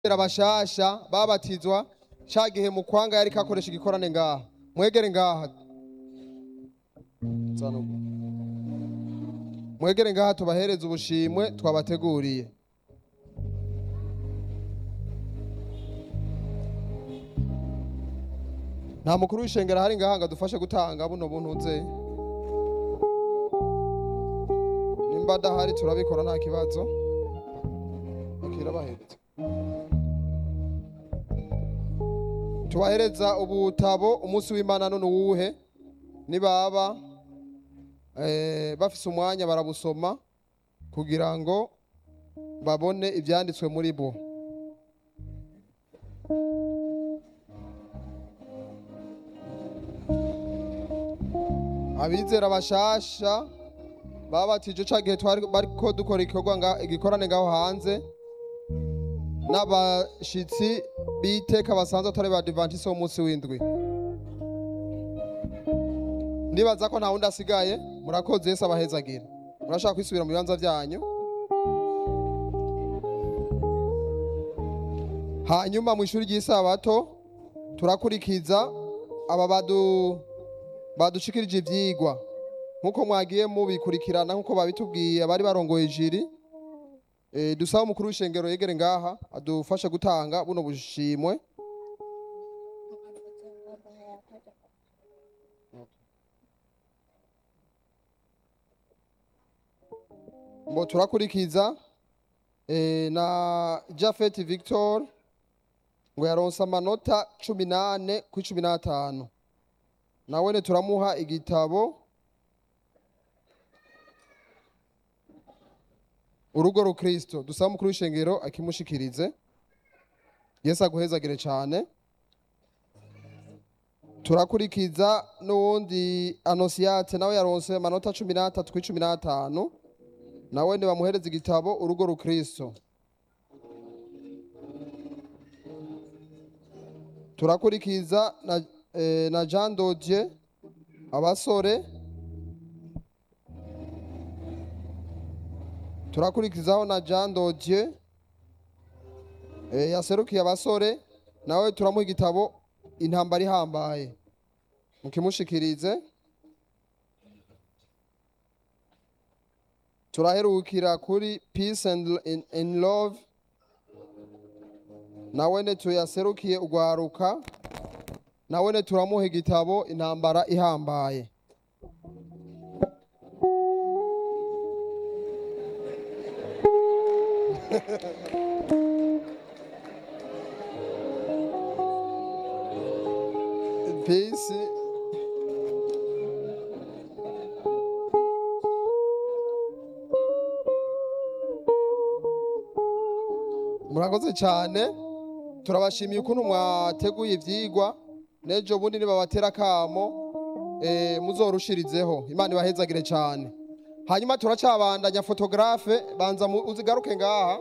abashasha babatizwa ca gihe mu kwanga yariko akoresha igikorane ngaha mwegere ngaha Zana ubu. mwegere ngaha tubahereze ubushimwe twabateguriye nta mukuru w'ishengero hari ngaha ngo adufashe gutanga buno buntu nze nimba adahari turabikora nta kibazo akira bahereza tubahereza ubutabo umunsi w'imana none uwuhe nibaba eh, bafise umwanya barabusoma kugira ngo babone ibyanditswe muri bo abizera bashasha babatije ca gihe twari bariko dukora igikorwa nga- igikorane ngaho hanze n'abashitsi b'iteka basanzwe atari ba adventiste w'umunsi w'indwi ndibaza ko nta wundi asigaye murakoze yesu abahezagira murashaka kwisubira mu bibanza byanyu hanyuma mu ishuri ry'isabato turakurikiza aba badu badushikirije ivyigwa nkuko mwagiye mubikurikirana nkuko babitubwiye abari barongoye jiri e, dusaba umukuru w'ishengero yegere ngaha adufashe gutanga buno bushimwe ngo turakurikiza e, na Jafet Victor ngo yaronse amanota cumi nane kuri cumi n'atanu nawene turamuha igitabo urugo rukristo dusaba umukuru w'ishengero akimushikirize yesu aguhezagire cyane turakurikiza n'uwundi anosiyate nawe yaronse amanota cumi n'atatu kuri cumi n'atanu nawe bamuhereza igitabo urugo rukristo turakurikiza na, eh, na jean dodier abasore turakurikizaho na jean dodier eh, yaserukiye abasore nawe turamuha igitabo intambara ihambaye mukimushikirize turaherukira kuri peace and, in, in love nawene tuyaserukiye ugwaruka nawene turamuha igitabo intambara ihambaye peace murakoze cyane turabashimiye ukuntu mwateguye ivyigwa n'ejo bundi nibabatera akamo eh, muzorushirizeho imana ibahezagire cyane hanyuma turacabandanya fotografe banza mu- uzigaruke ngaha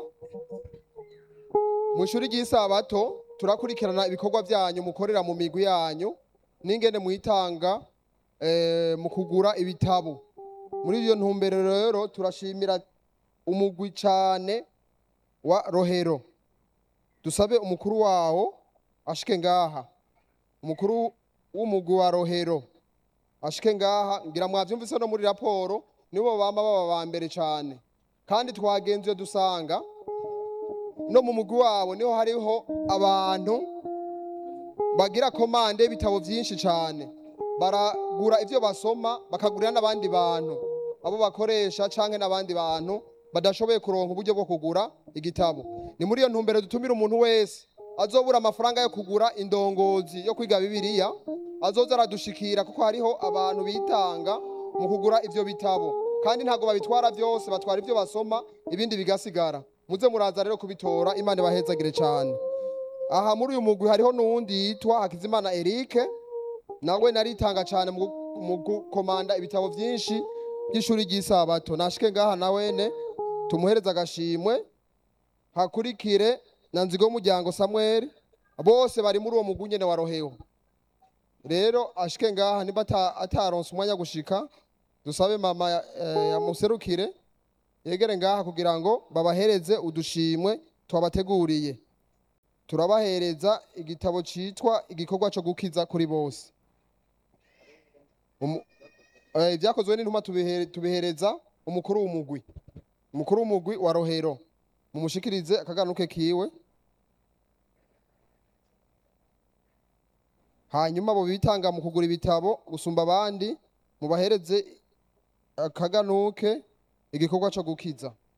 mu ishuri ry'isabato turakurikirana ibikorwa byanyu mukorera mu migwi yanyu n'ingene mwitanga eh, mu kugura ibitabo muri iyo ntumbero rero turashimira umugwi cyane wa rohero dusabe umukuru wawo ashike ngaha umukuru w'umugwi wa rohero ashike ngaha ngira mwavyumvise no muri raporo nibo bama baba ba mbere cyane kandi twagenzuye dusanga no mu mugwi wabo niho hariho abantu bagira komande y'ibitabo byinshi cyane baragura ivyo basoma bakagurira n'abandi bantu abo bakoresha canke n'abandi bantu badashoboye kuronka uburyo bwo kugura igitabo ni muri iyo ntumbero dutumira umuntu wese azobura amafaranga yo kugura indongozi yo kwiga bibiliya azoza aradushikira kuko hariho abantu bitanga mu kugura ivyo bitabo kandi ntabwo babitwara byose batwara ivyo basoma ibindi bigasigara muze muraza rero kubitora imana ibahezagire cyane aha muri uyu mugwi hariho n'uwundi yitwa hakizimana erike nawe naritanga cyane mu gu- mu gukomanda ibitabo byinshi by'ishuri ry'isabato nashike ngaha nawene tumuhereze agashimwe hakurikire na nzigo y'umuryango samuel bose bari muri uwo mugwi nyene wa roheho rero ashike ngaha niba ata- ataronse umwanya wo gushika dusabe mama eh, yamuserukire yegere ngaha kugira ngo babahereze udushimwe twabateguriye turabahereza igitabo citwa igikorwa co gukiza kuri bose Umu- eh, ibyakozwe n'intumwa tubihere- tubihereza umukuru w'umugwi umukuru w'umugwi wa rohero mumushikirize akaganuke kiwe hanyuma abo bitanga mu kugura ibitabo gusumba abandi mubahereze akaganuke igikorwa co gukiza